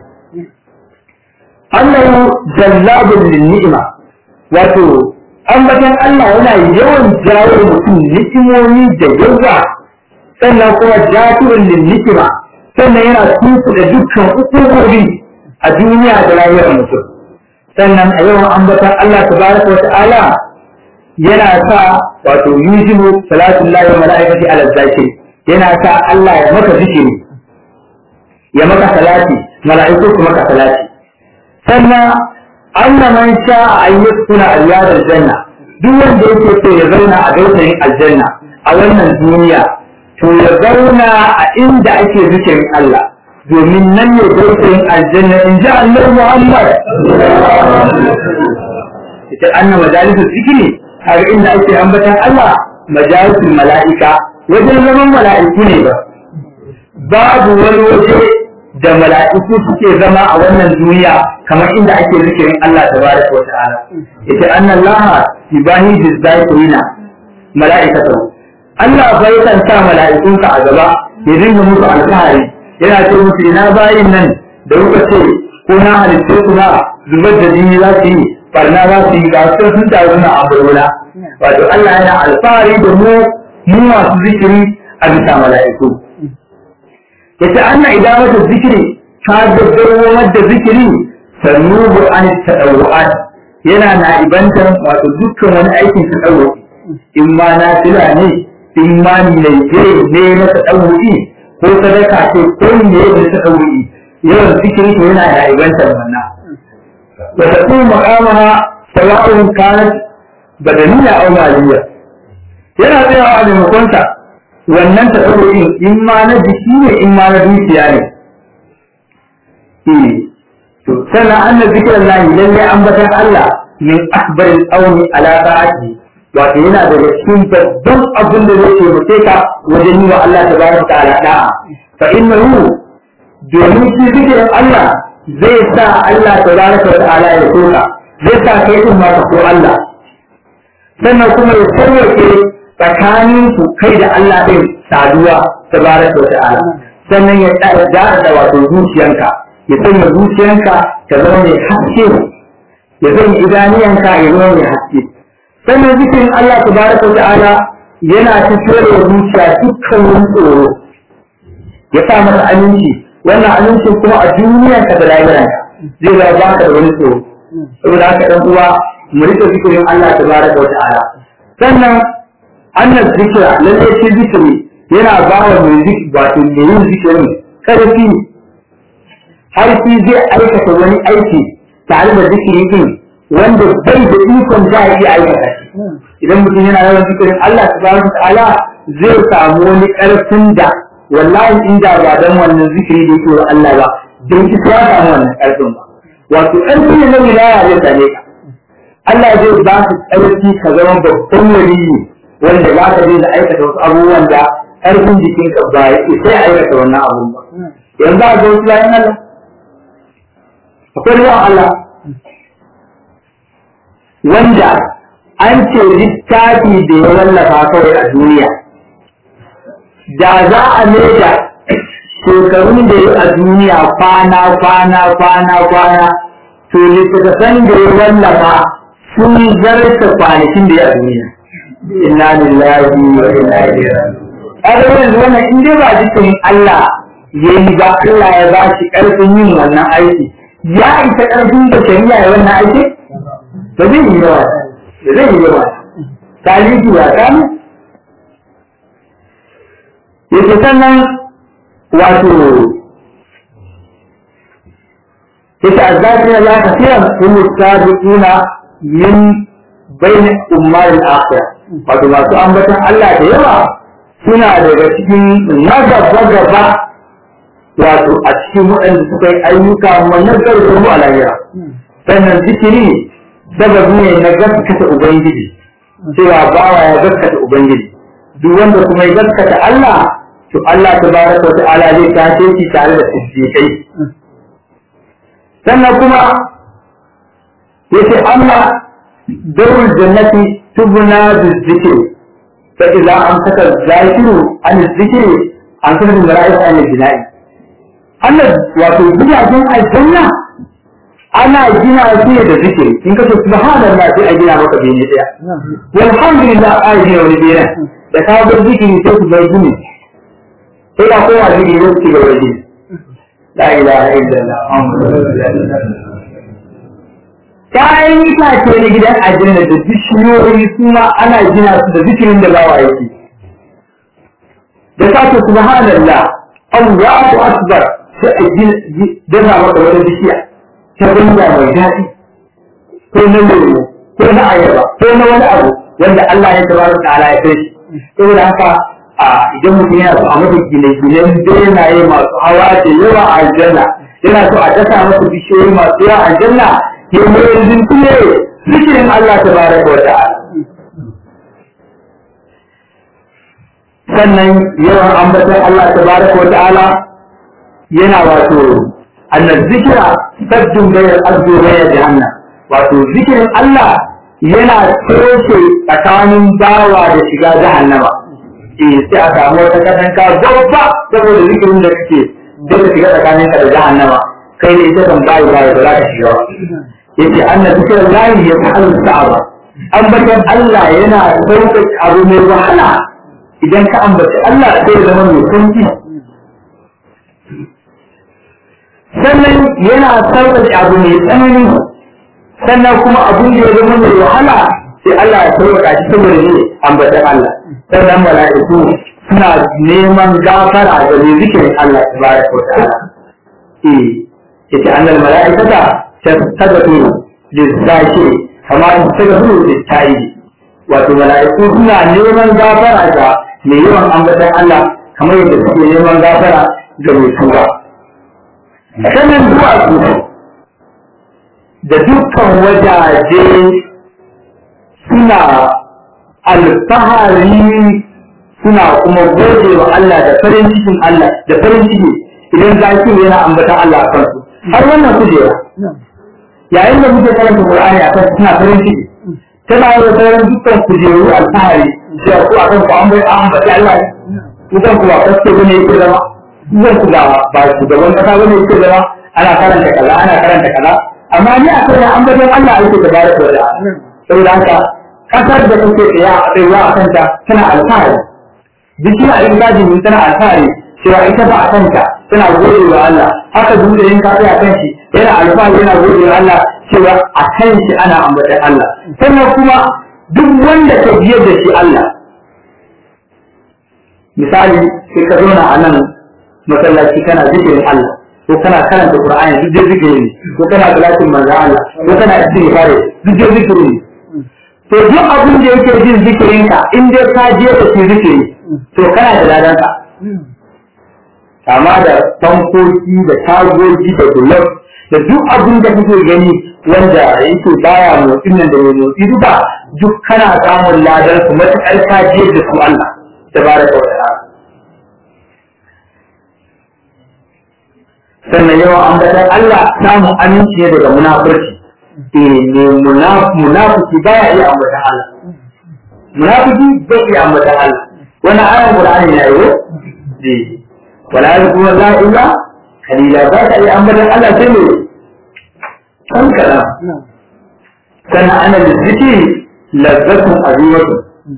Allahu jallabun lin ni'ima wato ambatan Allah yana yawan jawo mutum ni'imomi da yawa sannan kuma jafirun lin ni'ima sannan yana tuku da dukkan hukumomi a duniya da rayuwar mutum sannan a yawan ambatan Allah tabaraka wa ta'ala yana sa wato yujibu salatu lillahi wa malaikati ala zakir yana sa Allah ya maka zikiri ya maka salati mala'iku su maka salati sannan anna man sha an yaskuna aliyadar janna duk wanda yake so ya zauna a gautayin aljanna a wannan duniya to ya zauna a inda ake zikirin Allah domin nan ne gautayin aljanna in ji Allah Muhammad ita anna majalisul zikiri har inda ake ambatan Allah majalisul mala'ika wajen zaman mala'iku ne ba babu wani waje da mala'iku suke zama a wannan duniya kamar inda ake zikirin Allah tabaraka wa ta'ala ita anna Allah yubahi bizaikina mala'ikatu Allah bai kan sa mala'ikunsa a gaba ya dinga musu alfahari yana ce musu ina bayin nan da kuka ce ko na halitta kuma zubar da jini za su yi barna za su yi ga su sun taru na abubuwa wato Allah yana alfahari da mu mu masu zikiri a bisa mala'iku yace anna idamatu zikiri ta gaggaro da zikiri sanubu an tadawwu'at yana na ibantar wato dukkan wani aikin tadawwu'i in ma na fila ne in ma ni ne ne na tadawwu'i ko sadaka ce ko ne da tadawwu'i yawan zikiri to yana na ibantar wannan wa taqum maqamaha sawa'un kanat badaniya aw maliyya yana tsayawa a maimakonsa wannan ta in in ma na jiki ne in ma na dukiya ne to sannan anna zikiran lahi lallai ambatan Allah min akbarin auni ala ta'ati wato yana daga cikin babban abin da zai taimake ka wajen yi wa Allah tabaraka ta'ala da'a fa innahu domin shi zikirin Allah zai sa Allah tabaraka ta'ala ya soka zai sa kai din ma ka so Allah sannan kuma ya sauwake tsakanin ku kai da Allah ɗin saduwa ta baraka wa ta'ala sannan ya tsara da wato zuciyanka ya sanya zuciyanka ta zama mai haske ya sanya idaniyanka ya zama mai haske sannan zikirin Allah ta baraka wa ta'ala yana fito da zuciya dukkan wani tsoro ya sa masa aminci wannan amincin kuma a duniyanka da rayuwarka zai zama baka da wani tsoro saboda haka ɗan uwa mu rike zikirin Allah tabaraka wa ta'ala sannan annan zikira lalle shi zikiri yana ba wa mai zikiri wato mai yin zikirin karfi har shi zai aikata wani aiki tare da zikiri din wanda bai da ikon za a iya aikata shi idan mutum yana yawan zikirin Allah subhanahu wa ta'ala zai samu wani karfin da wallahi inda ba dan wannan zikiri da yake wa Allah ba don ki ya samu wannan karfin ba wato karfi ne na wilaya zai same ka Allah zai ba su karfi ka zama babban waliyi wanda za ka daina aikata wasu abubuwan da karfin jikinka ba ya sai aikata wannan abun ba yanzu a ga wasu bayan Allah akwai ruwan Allah wanda an ce littafi da ya wallafa kawai a duniya da za a da shekarun da ya a duniya kwana kwana kwana kwana to littattafan da ya wallafa sun zarta kwanakin da ya a duniya inna lillahi wa inna ilaihi raji'un yanzu wannan in dai ba jikin Allah ya yi ba Allah ya ba shi ƙarfin yin wannan aiki ya isa ƙarfin da shari'a ya wannan aiki ba zai yi yawa ba zai yi yawa talibi ba kan yake sannan wato yake azzakira la kafiran hum sabiquna min bain ummar al-akhirah wato masu ambatan Allah da yawa suna daga cikin na gaba gaba wato a cikin waɗanda suka yi ayyuka wannan zarafin mu a lahira sannan zikiri sababi ne na gaskata ubangiji cewa bawa ya gaskata ubangiji duk wanda kuma ya gaskata Allah to Allah tabaraka wa ta'ala zai tashe shi tare da siddiqai sannan kuma yace Allah darul jannati tubna bizikr fa idza amsaka zakiru an zikri an kana da ra'ayi an jina'i Allah wato gidajen aljanna ana gina su da zikiri in kace subhanallah sai a gina maka bene daya walhamdulillah a gina wani bene da ka bar zikiri sai ku bar gini sai ka koma zikiri sai ku bar gini la ilaha illallah muhammadur rasulullah kayan itace na gidan aljanna da bishiyoyi su ma ana gina su da zikirin da bawa yake da ka ce subhanallah Allahu akbar sai a gina maka wani bishiya ta ganga mai daɗi ko na lemu ko na ayaba ko na wani abu wanda Allah ya tabaraka ta'ala ya kai shi saboda haka a idan mutum yana so a masa gine-ginen benaye masu hawa da yawa a aljanna yana so a dasa masa bishiyoyi masu yawa a aljanna ya mai rintu ne zikirin Allah tabaraka wa ta'ala sannan yawan ambatan Allah tabaraka wa ta'ala yana wato annan zikira sabbin bayar arzo bayar jahannam wato zikirin Allah yana toshe tsakanin bawa da shiga jahannama eh sai a samu wata katanka babba saboda zikirin da kake da ka shiga tsakanin ka da jahannama kai ne ita kan bayi bayi ba za ka shiga ba yace annan zikirin lahi ya ta'alu sa'aba ambatan Allah yana sauƙaƙe abu mai wahala idan ka ambaci Allah sai ya zama mai sauƙi sannan yana sauƙaƙe abu mai tsanani sannan kuma abin da ya zama mai wahala sai Allah ya sauƙaƙa shi saboda ne ambatan Allah sannan mala'iku suna neman gafara da mai zikirin Allah tabaraka wa ta'ala eh yace annal mala'ikata tastagfiru lizzakiri kama tastagfiru littayi wato mala'iku suna neman gafara ga mai yawan ambatan Allah kamar yadda suke neman gafara ga mai tuba sanin duwatsu da dukkan wajaje suna alfahari suna kuma gode wa Allah da farin cikin Allah da farin ciki idan zaki yana ambatan Allah a kansu har wannan kujera yayin da muke karanta Qur'ani a kan suna farin ciki tana yi wa sauran dukkan kujeru alfahari da ku a kan ku an bai an bace Allah kusan ku ba kaske bane yake zama kusan ku ba ba shugaban kasa bane yake zama ana karanta kaza ana karanta kaza amma ni a kai an bace Allah yake da bare ko da saboda haka kasar da kuke tsaya a tsayuwa a kanta tana alfahari bishiya in gajin min tana alfahari cewa ita ba a kanta tana gode wa Allah haka duk in ka tsaya kan shi yana alfahari yana gode wa Allah cewa a kan shi ana ambatan Allah sannan kuma duk wanda ka biyar da shi Allah misali sai ka zauna a nan masallaci kana zikirin Allah ko kana karanta Qur'ani duk dai zikiri ne ko kana salatin manzo Allah ko kana istighfar duk dai zikiri ne to duk abin da yake jin zikirin ka in dai ka je da shi zikiri to kana da ladan ka kama da tankoki da tagogi da gulab da duk abin da kake gani wanda yake baya motsin nan da mai motsi duka duk kana samun ladan su matuƙar ka je da su Allah tabaraka wa ta'ala sannan yawan ambatan Allah samun aminci ne daga munafurci eh ne munafiki baya iya ambatan Allah munafiki bai iya ambatan Allah wannan ayan Qur'ani ne ayo eh wala yakunu la illa kalila ba ta iya ambatan Allah sai ne kan kana sannan ana da zikiri lazzatun azimatu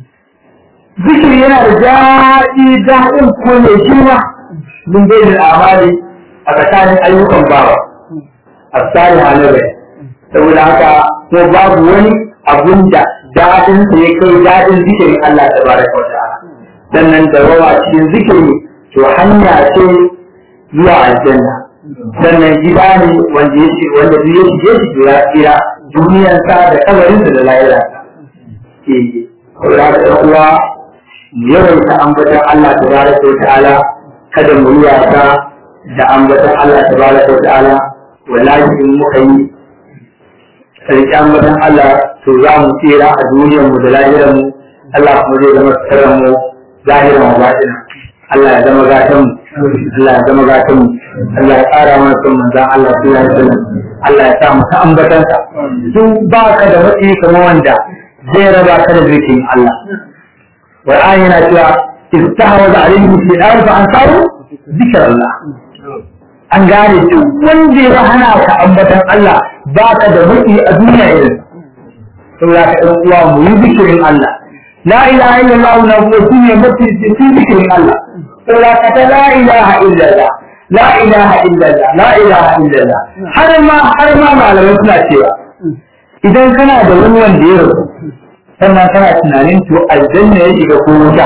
zikiri yana da daɗi daɗin ko mai girma mun bai da amali a tsakanin ayyukan bawa a tsari halin saboda haka ko babu wani abun da daɗin sa ya kai daɗin zikirin Allah ta baraka wa ta'ala sannan da rawa cikin zikiri to hanya ce zuwa aljanna sannan gida ne wanda ya ce wanda duk ya shige shi ya tsira duniyarsa da kabarinsa da lahira ke kula da ɗan uwa yawaita ambatan Allah tabaraka wa ta'ala kada mu yi wasa da ambatan Allah tabaraka wa ta'ala wallahi in muka yi sarki ambatan Allah to za mu tsira a duniyar mu da lahirar mu Allah kuma zai zama tsaron mu zahiran wa batina Allah ya zama gatan mu Allah ya zama gatan mu Allah ya ƙara mana son manzon Allah sallallahu alaihi wasallam Allah ya sa mu ta ambatansa duk ba ka da matsayi kamar wanda zai raba ka da zikin Allah Qur'ani yana cewa istahwaza alaihim shaytan fa ansaru zikr Allah an gane duk wanda ya hana ka ambatan Allah ba ka da matsayi a duniya irin saboda ka ɗan uwa mu yi zikirin Allah la ilaha illallah na kuma shine mafi zikirin Allah saboda ka ta la ilaha illallah la ilaha illallah la ilaha illallah har ma har ma malamai suna cewa idan kana da wani wanda ya rasu sannan kana tunanin to aljanna ya shiga ko wuta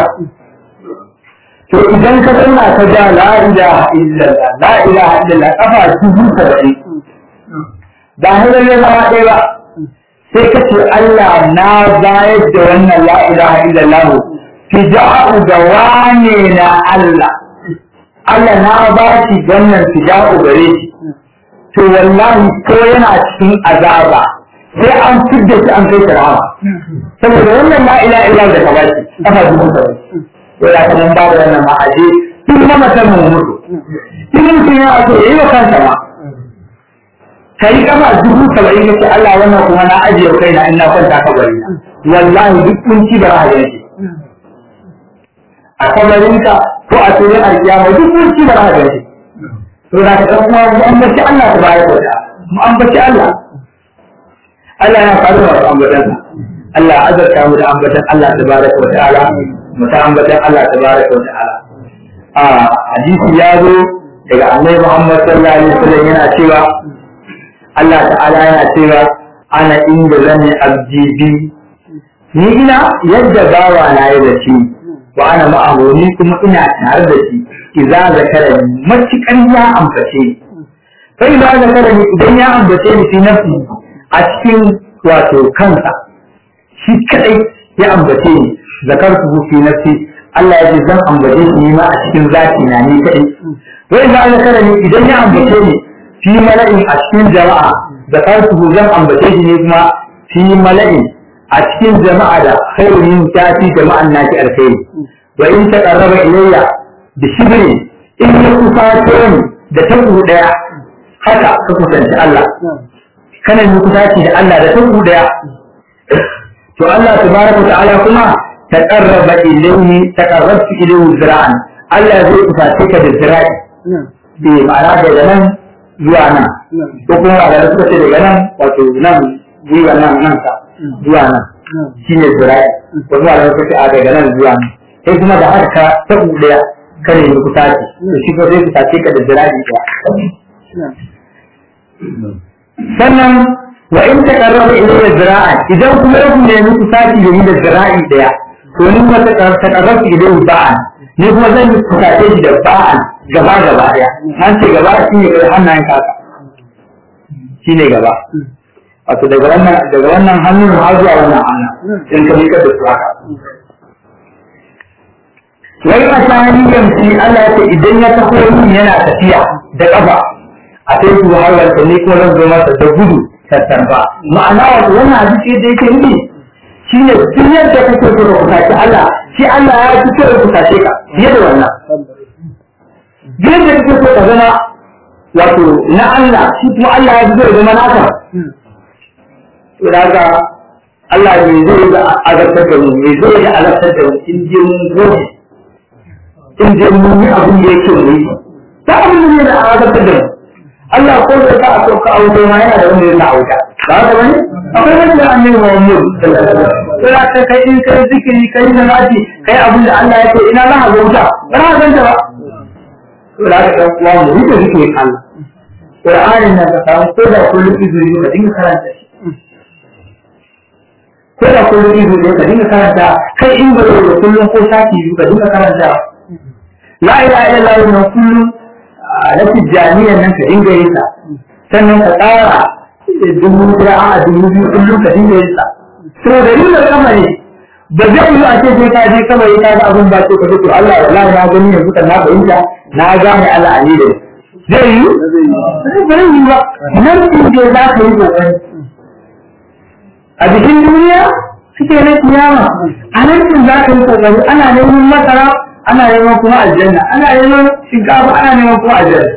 to idan ka zauna ka ja la ilaha illallah la ilaha illallah kafa dubu saba'in ba hanyar ya zama ɗaya ba sai ka ce Allah na bayar da wannan la ilaha illallah fija'u da wane na Allah Allah na ba shi wannan fija'u gare shi to wallahi ko yana cikin azaba sai an fidda shi an kai rahama saboda wannan la ilaha illallah da ka ba shi kafa dubu saba'in to ya kuma ba da wannan ma'aje tun na mutum mu mutu tun mutum ya so yayi wa kansa ma ka yi kafa dubu saba'in ya ce Allah wannan kuma na ajiye kai na ina kwanta kabari wallahi duk kunci ba za a yanke a kabarinka ko a cikin alkiyama duk kunci ba za a yanke to da ka dan kuma mu ambaci Allah ta bayar da mu ambaci Allah Allah ya faru da ambatan Allah azarta mu da ambatan Allah tabaraka wa ta'ala mu ta ambatan Allah tabaraka wa ta'ala a hadisi ya zo daga Annabi Muhammad sallallahu alaihi wasallam yana cewa Allah ta'ala yana cewa ana inda zane abdi bi ni ina yadda bawa na yi da shi wa ana ma'amuni kuma ina tare da shi idza zakara ni matukan ya ambace sai idza zakara ni idan ya ambace ni fi nafsi a cikin wato kansa shi kadai ya ambace ni zakartu fi nafsi Allah ya ce zan ambace shi ma a cikin zati na ni kadai wai idza zakara ni idan ya ambace ni fi mala'in a cikin jama'a da karsu zan ambace shi ne kuma fi mala'in a cikin jama'a da khairin ta fi jama'an naki alkhairi wa in ta qarraba ilayya bi shibri in ya kusace ni da tabu daya haka ka kusanci Allah kana yi kusaci da Allah da tabu daya to Allah tabaraka ta'ala kuma ta qarraba ilayhi ta qarrabtu ilayhi zira'an Allah zai kusace ka da zira'i bi ma'ana daga nan zuwa nan ko kuma da suka ce daga nan wato nan zuwa nan nan ka zuwa nan shi ne zira'i ko kuma da suka ce a daga nan zuwa nan sai kuma da haka ka ta daya kare ni kusa ce to shi ko zai kusa ce ka da zira'i daya sannan wa in ta karraba ilayya zira'a idan kuma ya kuma nemi kusa ce da ni da zira'i daya to ni kuma ta karraba ilayya ba'a ni kuma zan yi fusace shi da ba'an gaba gaba daya an ce gaba shi ne kai hannayen kaka shi ne gaba wato daga wannan daga wannan hannun har zuwa wannan hannun in ka miƙa da su haka wai a tarihin shi Allah ya ce idan ya taho yin yana tafiya da ƙafa a sai su har wanda ne ko zan zo masa da gudu tattarba ma'ana wato wannan hadisi da yake nufi shi ne duk yadda kake so ka kusace Allah shi Allah ya fi so ya kusace ka fiye da wannan duk yadda kake so ka zama wato na Allah shi kuma Allah ya fi so ya zama naka to daga Allah me zai ga azabtar da mu me zai ga azabtar da mu in je mun gobe in je mun yi abin da yake mu yi ta abin da zai da azabtar da mu Allah ko da ka a sauka a wuta ma yana da wanda yana a wuta ba haka bane akwai wanda ya annabi Muhammad sai ka kai in kai zikiri kai salati kai abin da Allah ya ce ina za ka ga wuta ba za ka ganta ba to da ka dan uwa mu rike zikirin Allah Qur'anin nan ka samu ko da kullum izuri ka dinga karanta shi ko da kullum izuri ka dinga karanta kai in ba da kullum ko sati ka dinga karanta la ilaha illallah kullum na tijjaniyan nan ka dinga yin sa sannan ka tsara dubu ɗaya a dubu biyu kullum ka dinga yin sa to da yin da kamari ba zai yi a ce sai ka je kamari ka ga abin ba ce ka ce to Allah wallahi na gani yanzu kan na fahimta na gane Allah a ne da zai yi ba zai yi ba nan din da za ka yi kokari a jikin duniya suke na kiyama a nan din za ka yi kokari ana neman masara ana neman kuma aljanna ana neman shinkafa ana neman kuma aljanna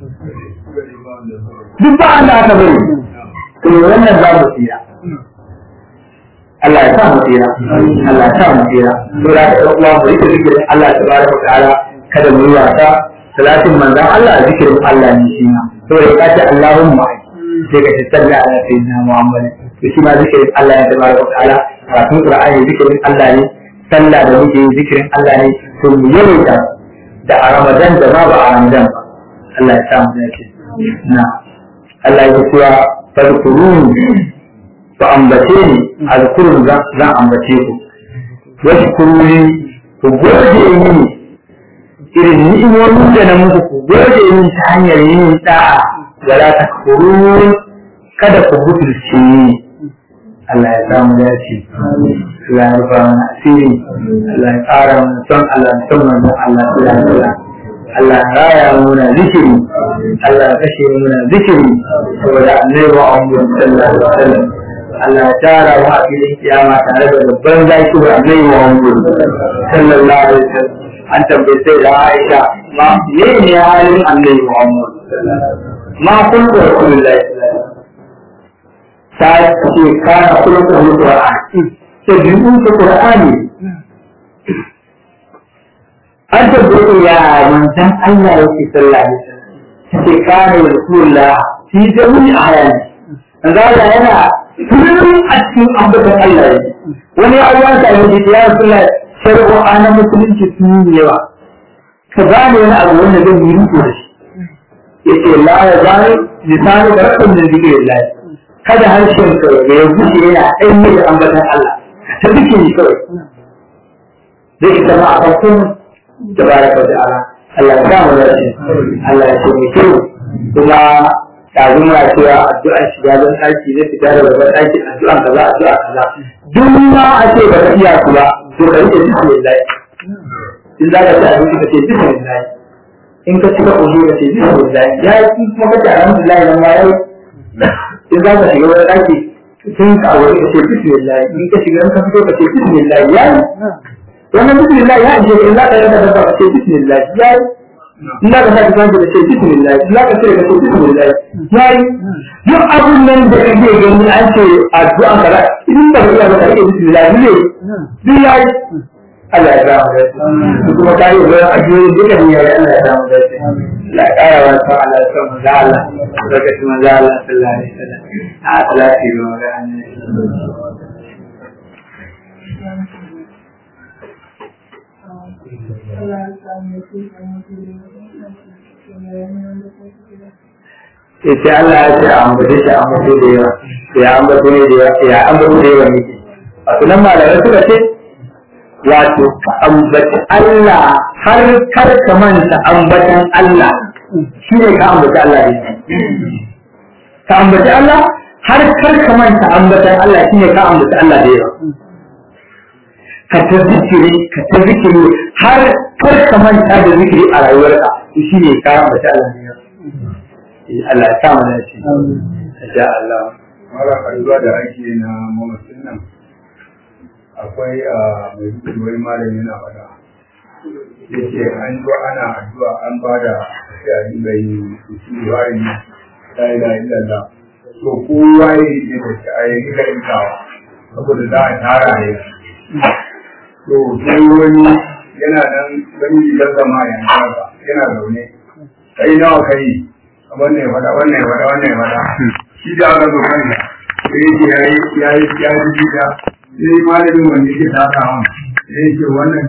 duk ba an da aka bari to wannan za mu tsira Allah ya sa mu tsira Allah ya sa mu tsira to da ka uwa mu rike zikirin Allah tabaraka wa ta'ala kada mu yi wasa salatin manzon Allah zikirin Allah ne shi ma to da ka ce Allahumma sai ka tsalla ala sayyidina Muhammad to shi ma zikirin Allah ya tabaraka wa ta'ala karatun Qur'ani zikirin Allah ne sallah da muke yin zikirin Allah ne to mu yawaita da a Ramadan da ma ba a Ramadan ba Allah ya samu dace na Allah ya cewa fadkurun ku ambace ni azkurun zan ambace ku washkuruni ku gode mini irin ni'imomin da na muku ku gode mini ta hanyar yin da'a wala takfurun kada ku butulce ni Allah ya samu dace Allah ya rufa mana asiri Allah ya ƙara mana son Allah da son manzon Allah sallallahu alaihi wasallam Allah ya raya muna zikiri Allah ya kashe muna zikiri saboda annabi Muhammad sallallahu alaihi wasallam Allah ya tara mu a filin kiyama tare da babban zaki wa annabi Muhammad sallallahu alaihi wasallam an tambaye sai da Aisha ma ne ne halin annabi Muhammad ma kun da Rasulullahi ta ce kana kullum da Qur'ani sai biyun ta Qur'ani an tabbatar ya manzan Allah yake sallah ne sai kana Rasulullah fi jami'i ayani manzo Allah yana kullum a cikin ambatan Allah ne wani abuwa ta yi ya Rasulullah shari'o ana musulunci sun yi yawa ka gane wani abu wanda zai yi riko da shi yace la ya zani lisanu da rakun da zikirin Allah kada harshen ka ya gushe yana ɗanye da ambatan Allah ta duke ni kawai zai ita ma a farkon da baraka da ala Allah ya samu da shi Allah ya ce mai kyau kuma ɗazu muna cewa addu'an shiga don ɗaki na fita da babban ɗaki addu'an kaza addu'a kaza duk ma a ce ba ka iya ku ba to ka rike bismillah in za ka ci abinci ka ce bismillah in ka cika ƙoshi ka ce bismillah ya yi kuma ka ce alhamdulillah nan ma ya yi in za ka shiga wani ɗaki sun ka wani ka ce bismillah in ka shiga in ka fito ka ce bismillah ya yi wannan bismillah ya ishe in za ka yanka dabba ka ce bismillah ya yi in za ka sa kisan ka ce bismillah in za ka ce ka ce bismillah ya yi duk abun nan da kake gani an ce addu'an ka da in ba ka iya ba ka rike bismillah ne duk ya yi Allah ya samu da su kuma ta yi wani ajiyoyi duka ne ya yi Allah ya samu da su Allah ya ƙara wa sa Allah ya samu da Allah lokacin manzo Allah sallallahu alaihi wasallam a salati ga magana Ita Allah ya ce a ambace shi a ambace da yawa, ya ambace ne da yawa, ya ambace da yawa ne. A sunan malamai suka ce, wato ka ambaci Allah har kar ka manta ambatan Allah shi ne ka ambaci Allah ne ka ambaci Allah har kar ka manta ambatan Allah shi ne ka ambaci Allah da yawa ka ta zikiri ka ta zikiri har kar ka manta da zikiri a rayuwarka shi ne ka ambaci Allah ne Allah ya sa mana shi insha Allah
mara addu'a da ake na mamasin nan akwai a mai duk wani malami yana faɗa yace an zo ana addu'a an ba da sai a dinga yi istighfari ne la ilaha illallah to kowa ya yi da shi a yi ga inkawa saboda za a tara ne to sai wani yana nan wani gidan zama ya haka yana zaune kai nawa kai wannan ya faɗa wannan ya faɗa wannan ya faɗa shi da aka zo kanya sai yake ya yi ya yi ya yi sai malamin wanda yake takawa sai yake wannan